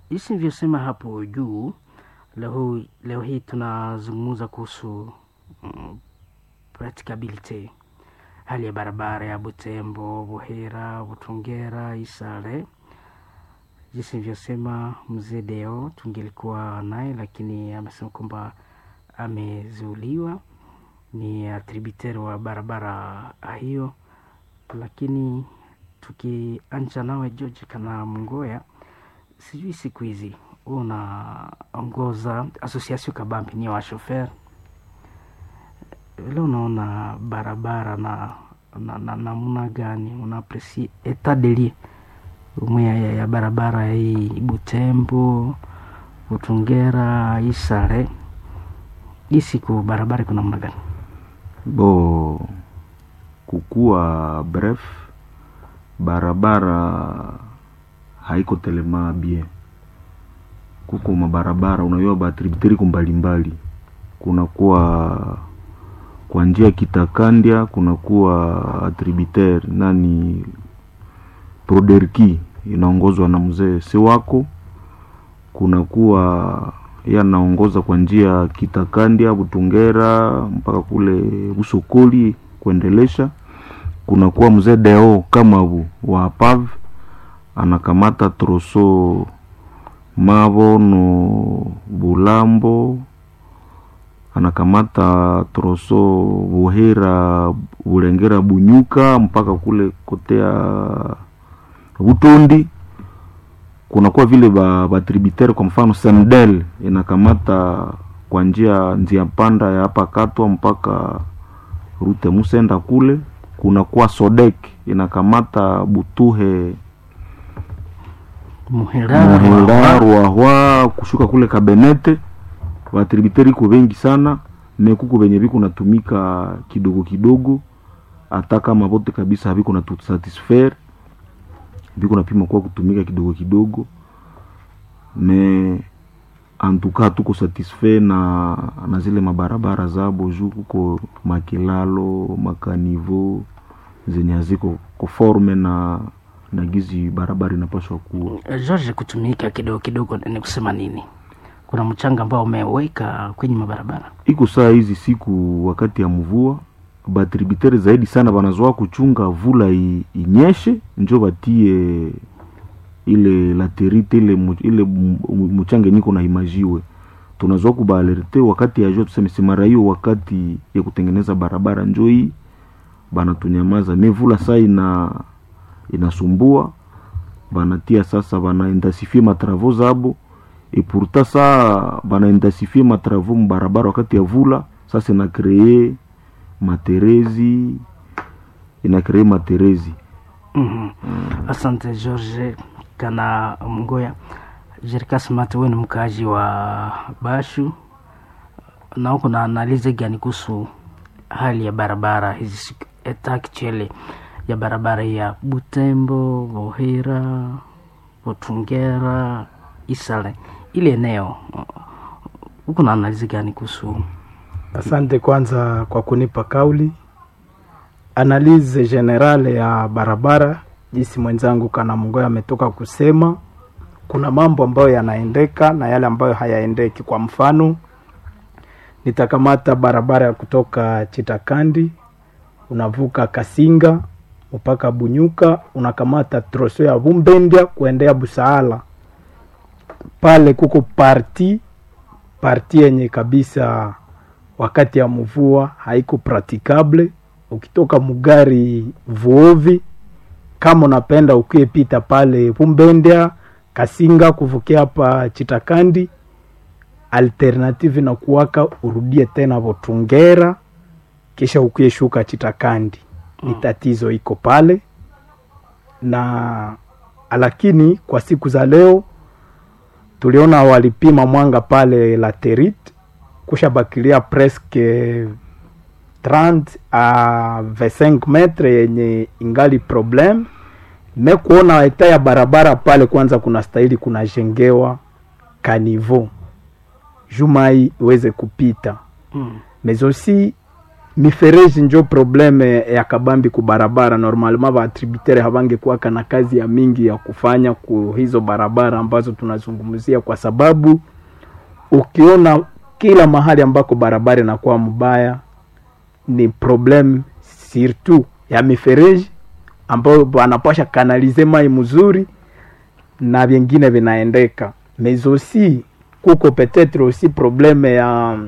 jinsi nilivyosema hapo juu, leo, leo hii tunazungumza kuhusu mm, practicability, hali ya barabara ya Butembo, Buhera, Butungera, Isare. Jinsi nilivyosema, mzee Deo tungelikuwa naye, lakini amesema kwamba amezuiliwa, ni atributeri wa barabara hiyo, lakini tukianja nawe George kana Mngoya, sijui siku hizi unaongoza association kabambi ni wa shofer leo, unaona barabara na na na namna gani una apresi etat de lieu umwe ya, ya barabara hii Butembo, Butungera, Isare, hii siku barabara iko namna gani? bo kukuwa bref barabara haiko telema bien kuko mabarabara unajua batributeri mbalimbali kunakuwa kwa njia kitakandya kunakuwa atributer nani proderki inaongozwa na mzee si wako kunakuwa yanaongoza kwa njia kitakandya butungera mpaka kule busokoli kuendelesha kunakuwa mzee deo kamabu wa pav anakamata troso mavo no bulambo anakamata troso buhera bulengera bunyuka mpaka kule kotea butondi kunakuwa vile ba, ba tributaire kwa mfano sendel inakamata kwa njia njia panda ya hapa katwa mpaka rute musenda kule kunakuwa sodek inakamata butuhe Muhera, muhera ruahwa kushuka kule kabenete batributeri iko bengi sana mekuko benye biko natumika kidogo kidogo hata kama bote kabisa habiko na satisfaire biko napima kwa kutumika kidogo kidogo me antuka tuko satisfait na na zile mabarabara zabo juu kuko makilalo makanivo zenye haziko conforme na na gizi barabara inapaswa kuwa George, kutumika kidogo kidogo ni kusema nini? Kuna mchanga ambao umeweka kwenye mabarabara iko saa hizi siku wakati ya mvua batributeri zaidi sana banazoa kuchunga vula i, inyeshe njo batie ile laterite ile, mu- ile mu- mu- mchanga niko na imajiwe tunazoa kubaalerte wakati ya jua tuseme simara hiyo wakati ya kutengeneza barabara njo hii banatunyamaza me vula saa ina inasumbua banatia sasa banaintensifie matravo zabo e pourtant saa banaintensifie matravo mubarabara wakati ya vula sasa ina kree materezi ina kree materezi mm Asante George kana Mgoya. Jerika Mate, wewe ni mkaaji wa Bashu na uko na analize gani kuhusu hali ya barabara hizi siku eta actuelle ya barabara ya Butembo, Bohera, Butungera, Isale, ile eneo uko na analize gani kuhusu Asante kwanza kwa kunipa kauli. Analize generale ya barabara, jinsi mwenzangu kana Mngoya ametoka kusema, kuna mambo ambayo yanaendeka na yale ambayo hayaendeki. Kwa mfano, nitakamata barabara ya kutoka Chitakandi unavuka Kasinga mpaka Bunyuka, unakamata troso ya Bumbendya kuendea Busaala. Pale kuko parti parti yenye kabisa wakati ya mvua haiko pratikable. Ukitoka mugari vuovi, kama unapenda ukiepita pale Bumbendya Kasinga kuvukia hapa Chitakandi, alternative na kuwaka urudie tena Botungera kisha ukieshuka Chitakandi. Ni tatizo iko pale na lakini kwa siku za leo tuliona walipima mwanga pale laterit kushabakilia presque 30 a 25 metre yenye ingali problem me kuona eta ya barabara pale kwanza kuna stahili kunajengewa kanivo jumai iweze kupita mm. mais aussi mifereji njo probleme ya kabambi ku barabara normalement baatributere havangekuwaka na kazi ya mingi ya kufanya ku hizo barabara ambazo tunazungumzia kwa sababu ukiona kila mahali ambako barabara inakuwa mbaya ni problem surtout ya mifereji ambayo wanapasha kanalize mai mzuri na vingine vinaendeka mais aussi kuko peut-être aussi probleme ya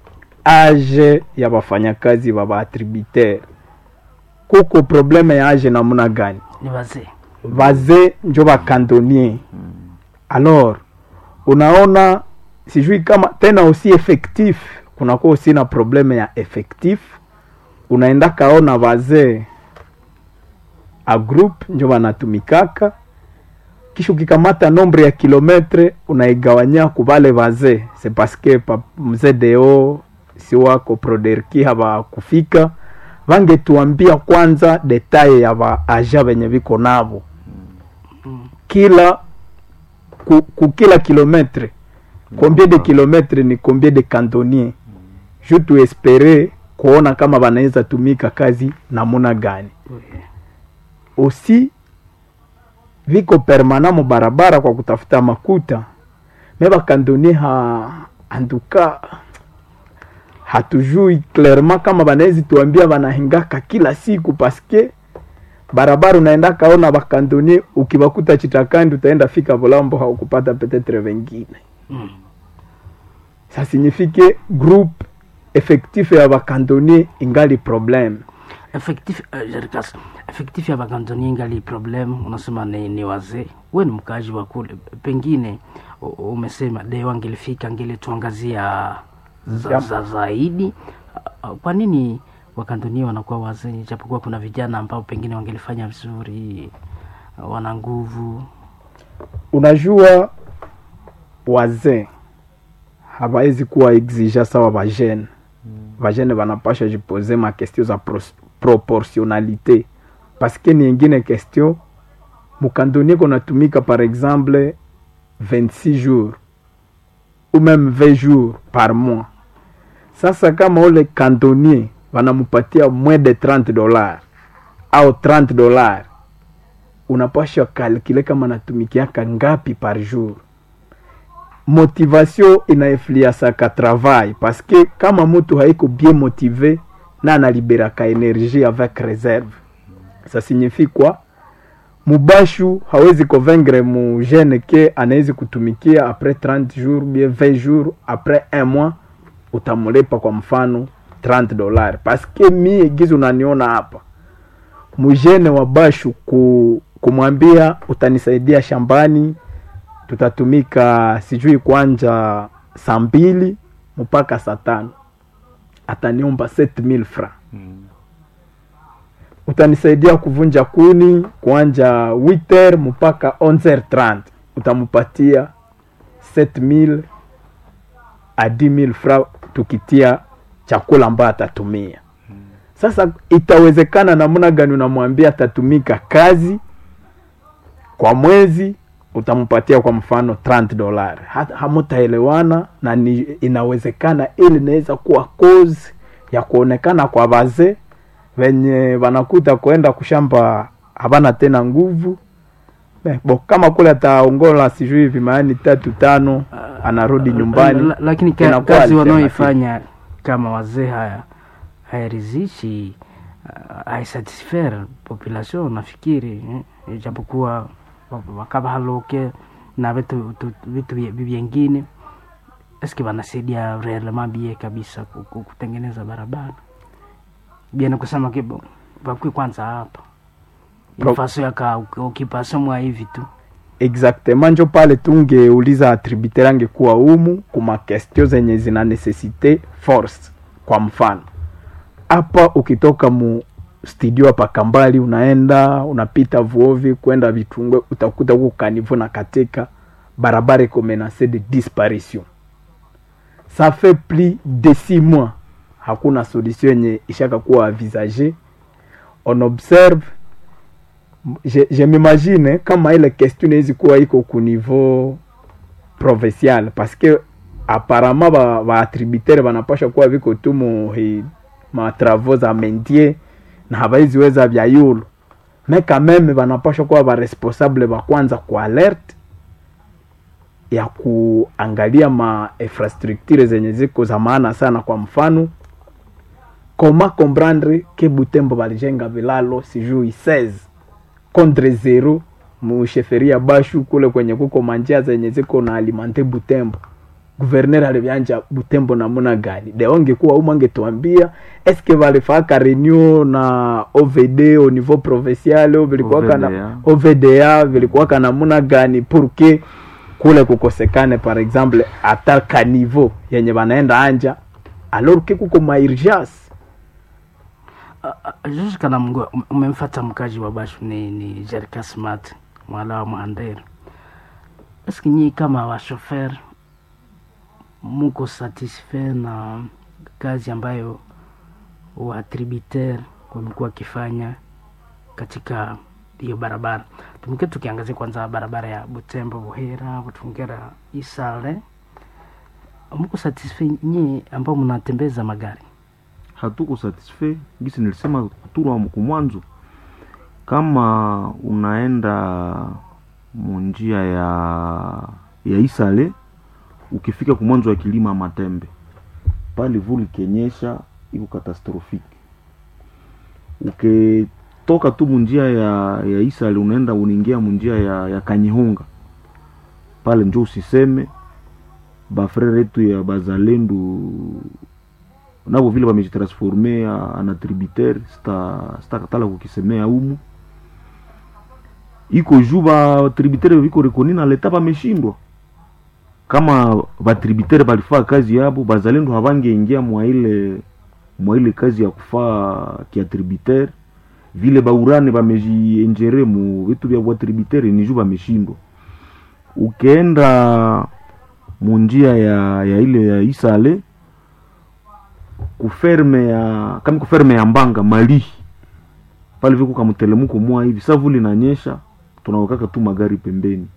age ya wafanyakazi wa baatributere kuko probleme ya age namuna gani ni wazee vazee njo bakandonier alors unaona sijui kama tena aussi effectif kunakuwa aussi na probleme ya effectif unaenda kaona vazee a group njo banatumikaka kisha ukikamata nombre ya kilometre unaigawanya kuvale vazee se paske pa mzee deo si wako proderki havakufika vangetuambia kwanza detaye ya vaaja venye viko navo kila ku, ku kila kilometre combien de kilometre ni combien de cantonnier ju tuespere kuona kama vanaweza tumika kazi namuna gani aussi viko permana mu barabara kwa kutafuta makuta me bakandoni ha anduka hatujui clairement kama banawezi tuambia banahingaka kila siku paske barabara unaenda kaona bakandoni ukibakuta chitakandi utaenda fika volambo haukupata petetre vengine Mm. ça signifie groupe effectif ya bakandoni ingali problème effectif uh, Jerikas, effectif ya bakantoni ingali problem unasema ni, ni wazee we ni mkaaji wa kule pengine u- umesema leo angelifika angelituangazia za, Yep. za zaidi Uh, uh, kwa nini wakantoni wanakuwa wazee japokuwa kuna vijana ambao pengine wangelifanya vizuri uh, wana nguvu unajua wazee hawawezi kuwa exija sawa vajene vajene vanapasha jipose ma question za pros- proportionnalité paske ni ingine question mukandonie konatumika par exemple 26 jours ou même 20 jours par mois sasa kama ule kandonier wanamupatia moins de 30 dollars au 30 dollars unapasha kalkile kama natumikiaka ngapi par jour motivation inaefliasaka travail parce que kama mutu haiko bien motive na analiberaka energie avec réserve ça signifie quoi mubashu hawezi convaincre mu jeune ke anawezi kutumikia après 30 jours bien 20 jours après un mois utamulipa kwa mfano 30 dollars parce que mie gizi unaniona hapa mujene wa bashu ku, kumwambia utanisaidia shambani tutatumika sijui kwanja saa mbili mpaka saa tano ataniomba 7000 francs utanisaidia kuvunja kuni kuanja 8h mpaka 11h30 utamupatia 7000 a 10000 francs tukitia chakula ambayo atatumia sasa itawezekana namna gani unamwambia atatumika kazi kwa mwezi utampatia kwa mfano 30 dolar hamutaelewana na ni, inawezekana ili inaweza kuwa cause ya kuonekana kwa wazee venye wanakuta kwenda kushamba havana tena nguvu Eh, bo kama kule ataongola sijui vimaani tatu tano anarudi nyumbani La- lakini ka, inakuwa kazi alternative. wanaoifanya kama wazee haya hairidhishi uh, haisatisfaire population nafikiri eh, ijapokuwa wa- wakaba haloke na vitu tu- vitu vye- vyengine eske wanasaidia reellement bie kabisa ku- ku- kutengeneza barabara bie ni kusema kibo bakwi kwanza hapa Pro- ifaso yaka ukipasa mwa hivi tu exactement njo pale tungeuliza atributeur angekuwa umu kuma question zenye zina necessite force kwa mfano hapa ukitoka mu studio hapa kambali unaenda unapita vuovi kwenda vitungwe utakuta huko kanivo na katika barabara iko menace de disparition ça fait plus de six mois hakuna solution yenye ishaka kuwa envisage on observe je, je m'imagine kama ile question inawezi kuwa iko ku niveau provincial parce que apparemment ba, ba attributaire banapasha kuwa viko tu mu hi- matravo za mendie na habaiziweza vya yulu me kameme banapashwa kuwa baresponsable ba kwanza ku alert ya kuangalia ma infrastructure zenye ziko za maana sana kwa mfano koma comprendre ke butembo balijenga vilalo sijui 16 contre zero musheferia bashu kule kwenye kuko manjia zenye ziko na alimante butembo guverner alivyanja butembo namuna gani de ongekuwa umu angetuambia eske valifaka renew na ovd au niveau provincial vilikuwaka na OVDA. ovda vilikuwaka namuna gani purke kule kukosekane par exemple hata ka niveau yenye banaenda anja alors ke kuko maurgence Juzi kana mgo umemfata mkaji wa Bashu ni, ni Jerika Smart mwala wa Mhandero. Eski nyii kama washofer muko satisfait na kazi ambayo watributeur wamekuwa wakifanya katika hiyo barabara? Tumke tukiangazia kwanza barabara ya Butembo Buhera, Butungera Isale. Muko satisfait nyii ambao mnatembeza magari? hatuko satisfait gisi nilisema turwa kumwanzo kama unaenda munjia ya ya isale ukifika kumwanzo wa kilima matembe pale vuli kenyesha iko katastrofiki ukitoka tu munjia ya, ya isale unaenda unaingia munjia ya, ya kanyihunga pale njo usiseme bafrere yetu ya bazalendu nabo vile bamejitransforme ana tributaire sta sitakatala kukisemea umu iko juu ba tributaire viko rekoni na leta bameshindwa kama batributaire balifaa kazi yabo bazalendo havangeingia mwa ile mwa ile kazi ya kufaa kia tributaire vile baurane bamejienjere mu vitu vya batributaire ni juu bameshindwa ukienda munjia ya, ya ile ya isale kuferme ya kama kuferme ya mbanga mali pale viko kamtelemuko mwa hivi sa vuli nanyesha tunawekaka tu magari pembeni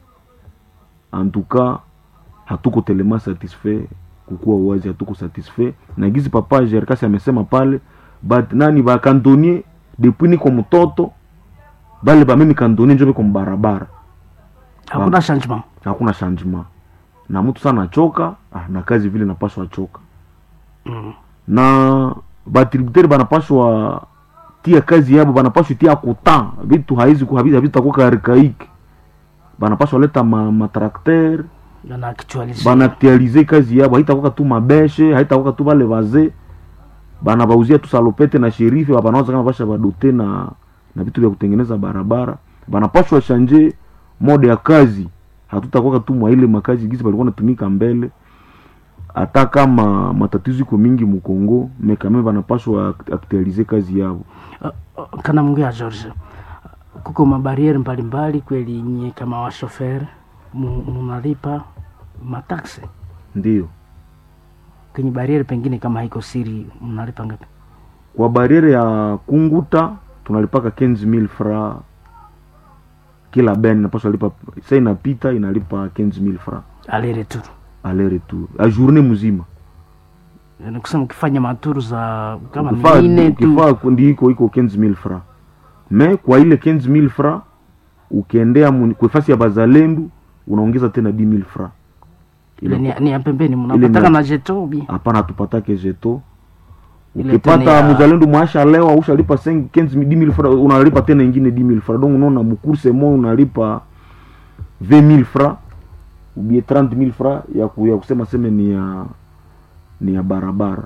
antuka hatuko telema satisfait kukuwa wazi hatuko satisfait na gizi papa jerkasi amesema pale but nani bakantonie depuis niko mtoto bale bamemi kantonie njo biko mbarabara Hakuna changement. hakuna changement na mtu sana achoka ah, na kazi vile napaswa achoka Mm. na batributeri banapashwa tia kazi yabo banapashwa tia kuta vitu haizi havitakuwa karikaiki banapashwa leta ma, matrakter Yana actualize. banaktualize kazi yabo haitakuwa tu mabeshe haitakuwa tu bale baze banabauzia tu salopete na sherife banaweza kama basha badote na na vitu vya kutengeneza barabara banapashwa shanje mode ya kazi hatutakuwa tu mwa ile makazi gizi balikuwa natumika mbele hata kama matatizo iko mingi mukongo mekame banapashwa aktualize kazi yabo Uh, uh, kana mngea George, kuko mabariere mbalimbali kweli, nyie kama washofer mu- munalipa mataksi ndio kwenye bariere, pengine kama haiko siri, mnalipa ngapi? kwa bariere ya kunguta tunalipaka 15000 fra kila ben inapaswa lipa sa inapita inalipa 15000 fra aller retour, aller retour a journée mzima ni kusema ukifanya maturu za kama Ukifaa- nne tu ukifaa kundi iko iko 15000 fra me kwa ile 15000 fra ukiendea mu- kwa fasi ya bazalendu unaongeza tena 10000 fra ile ni, ni ya pembeni, Ile mnapataka ni- na jeto bi hapana hatupatake jeto Ile ukipata tena ya- mzalendo mwasha leo ushalipa 15000 fra unalipa tena ingine 10000 fra donc unaona mukurse mo unalipa 20000 fra ubie 30000 fra ya, ku, ya kusema seme ni ya ni ya barabara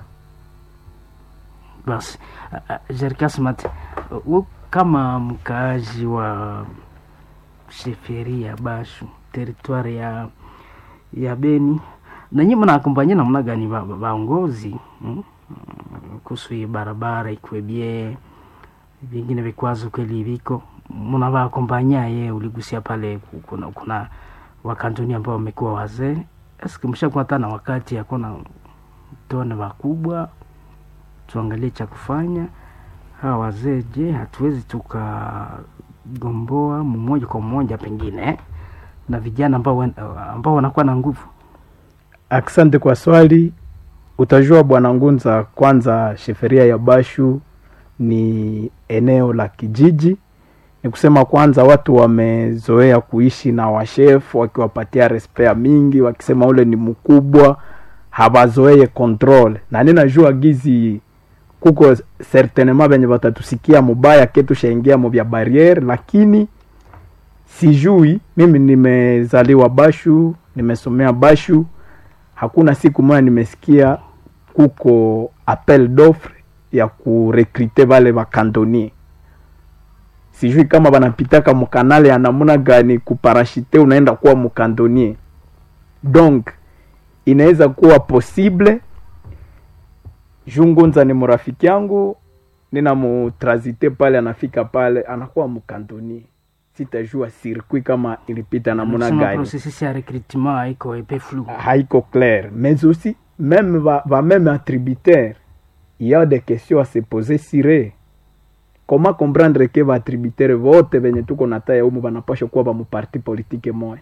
basi. Uh, uh, Jerikasmat, uh, kama mkaaji wa sheferi ya Bashu teritwari ya ya Beni na nyinyi mnakompanyia namna gani ba- ba- baongozi mm? kuhusu hii barabara ikuwe bie vingine vikwazo kweli viko mnavakompanya ye uligusia pale ku- kuna, kuna wakantoni ambao wamekuwa wazee eske mshakuwa hata na wakati yakona tuone wakubwa tuangalie cha kufanya hawa wazee je hatuwezi tukagomboa mmoja kwa mmoja pengine na vijana ambao wan- ambao wanakuwa na nguvu Asante kwa swali. utajua bwana ngunza kwanza sheferia ya bashu ni eneo la kijiji ni kusema kwanza watu wamezoea kuishi na washefu wakiwapatia respea mingi wakisema ule ni mkubwa hawazoee control na ninajua gizi kuko certainement venye watatusikia mubaya ketushaingia mu vya barriere lakini sijui mimi nimezaliwa bashu nimesomea bashu hakuna siku moja nimesikia kuko appel d'offre ya kurekrute vale vakantonier sijui kama wanapitaka mukanale ya namuna gani kuparashite unaenda kuwa mukantonier donc inaweza kuwa possible jungunza ni murafiki yangu ninamutrazite pale anafika pale anakuwa mukantonier sitajua circuit kama ilipita namuna Unasema gani processus ya recrutement haiko epe flou haiko clair mais aussi même va, va même attributaire il y a des questions à se poser sire comment comprendre que vaattributaire vote venye tuko na taya umu vanapasha kuwa vamuparti politike moya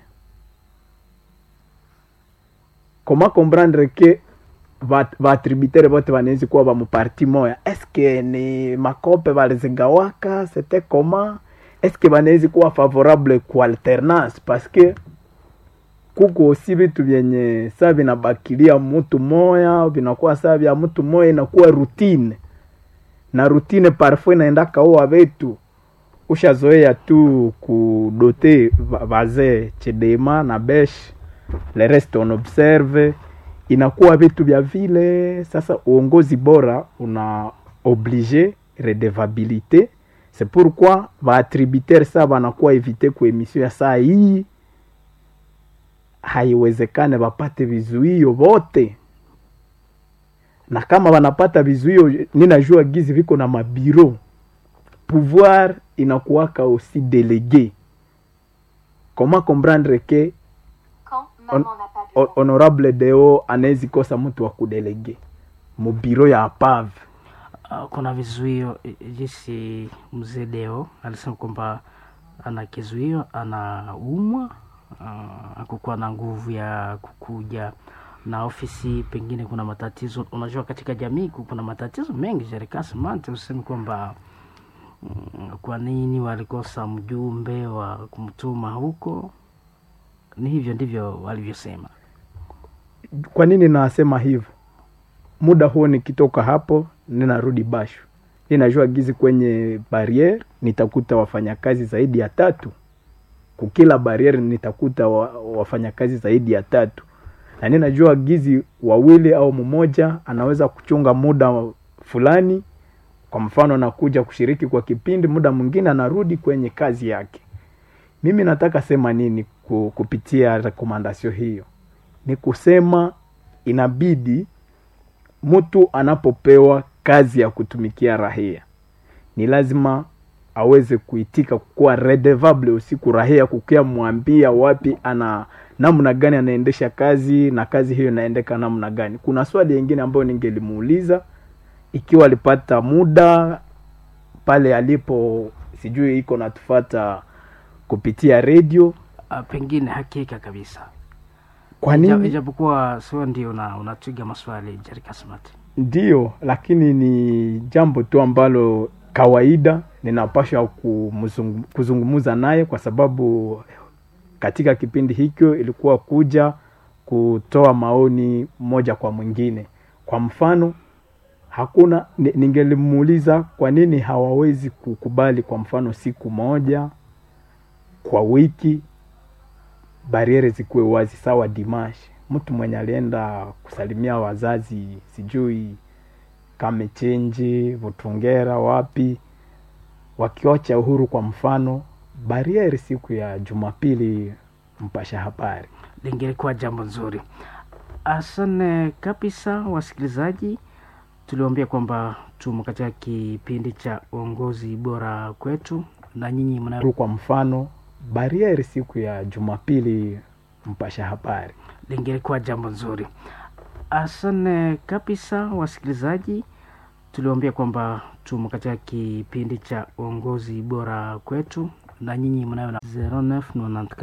comment comprendre que vaattributaire vote vanawezi kuwa vamuparti moya eske ni makope valizigawaka c'était comment eske vanawezi kuwa favorable ku alternance parce que kuko osi vitu vyenye saa vinabakilia mutu moya vinakuwa saa vya mutu moya inakuwa routine na routine parfois inaenda kaua vetu ushazoea tu kudote va- vazee chedema na besh le reste on observe inakuwa vitu vya vile sasa uongozi bora una oblige redevabilité c'est pourquoi vaattributaire saa vanakuwa evite ku emission ya saa hii haiwezekane wapate vizuio vote na kama wanapata vizuio ninajua gizi viko na mabiro pouvoir inakuwaka aussi délégué comment comprendre que Quand On- maman n'a pas de ho- temps. honorable deo anawezi kosa mtu wa kudelege mubiro ya apave Uh, kuna vizuio eh, jinsi mzee Deo alisema kwamba ana kizuio, anaumwa, uh, akukuwa na nguvu ya kukuja na ofisi, pengine kuna matatizo. Unajua, katika jamii ku- kuna matatizo mengi. Jerikasi Mante useme kwamba mm, kwa nini walikosa mjumbe wa kumtuma huko. Ni hivyo ndivyo walivyosema. kwa nini nasema hivyo muda huo nikitoka hapo ninarudi bashu ninajua gizi kwenye barriere nitakuta wafanyakazi zaidi ya tatu kukila barriere nitakuta wa, wafanyakazi zaidi ya tatu na ninajua gizi wawili au mmoja anaweza kuchunga muda fulani kwa mfano nakuja kushiriki kwa kipindi muda mwingine anarudi kwenye kazi yake mimi nataka sema nini ku- kupitia rekomandasio hiyo ni kusema inabidi mtu anapopewa kazi ya kutumikia rahia ni lazima aweze kuitika kuwa redevable usiku rahia kukia mwambia wapi ana namna gani anaendesha kazi na kazi hiyo inaendeka namna gani kuna swali yingine ambayo ningelimuuliza ikiwa alipata muda pale alipo sijui iko natufata kupitia redio Uh, pengine hakika kabisa kwa Ija- nini ijapokuwa sio ndio una- unatwiga maswali Jerikasi Mante. Ndiyo, lakini ni jambo tu ambalo kawaida ninapasha kumzungu- kuzungumza naye kwa sababu katika kipindi hicho ilikuwa kuja kutoa maoni moja kwa mwingine. Kwa mfano, hakuna ni- ningelimuuliza kwa nini hawawezi kukubali kwa mfano siku moja kwa wiki bariere zikuwe wazi sawa dimashi mtu mwenye alienda kusalimia wazazi sijui kamechenji vutungera wapi wakiocha uhuru kwa mfano bariere siku ya jumapili mpasha habari lingelikuwa jambo nzuri. Asante kabisa wasikilizaji, tuliwaambia kwamba tumo katika kipindi cha uongozi bora kwetu, na nyinyi mna uhuru kwa mfano bariere siku ya jumapili mpasha habari lingelikuwa jambo nzuri. Asante kabisa wasikilizaji, tuliwaambia kwamba tumo katika kipindi cha uongozi bora kwetu, na nyinyi mnayo na 0994